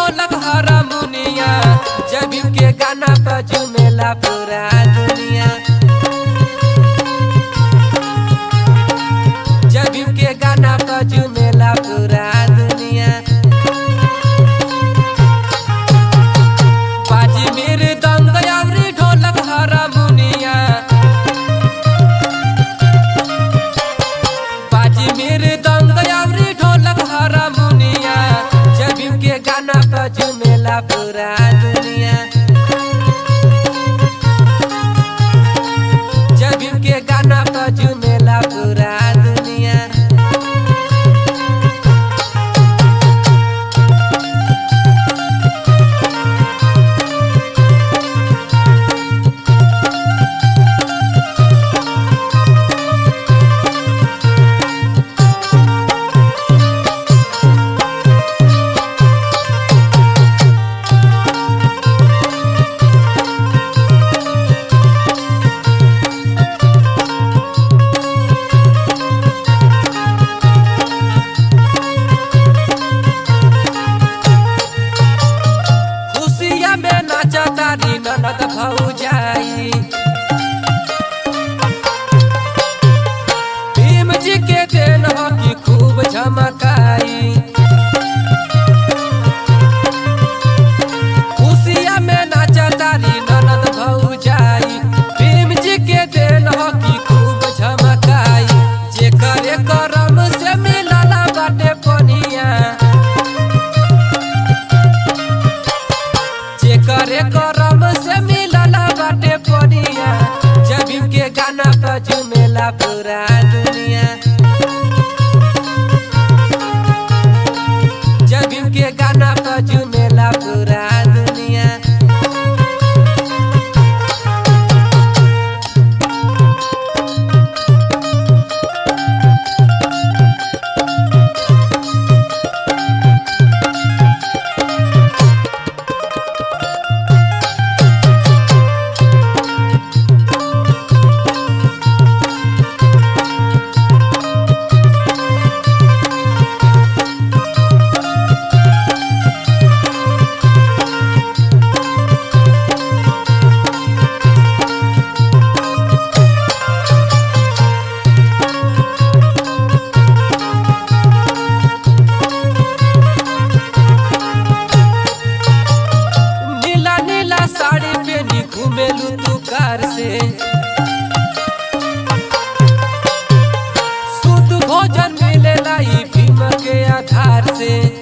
ढोलक हारमोनिया जब के गाना पर झूमेला पूरा दुनिया जब के गाना पर झूमेला पूरा दुनिया बाजी मेरे दंग अवरी ढोलक हारमोनिया बाजी मेरे दंग अवरी ढोलक हारमोनिया जब के गाना पर झूमेला पूरा दुनिया जब के गाना पर झूमेला पूरा दुनिया खुशिया में नाचा तारी ननद भौजाई भीम जी के देन हो कि खूब झमकाई खुशिया में नाचा तारी ननद भौजाई भीम जी के देन हो कि खूब झमकाई जे करे करम से मिलला बाटे पनिया जे करे करम से मिलला बाटे पनिया जब के गाना पर झूमेला पूरा दुनिया जब के गाना पर झूमेला पूरा दुनिया नीला नीला साड़ी पहनी घूमेलू तू कार से शुद्ध भोजन मिलेला ई भीम के आधार से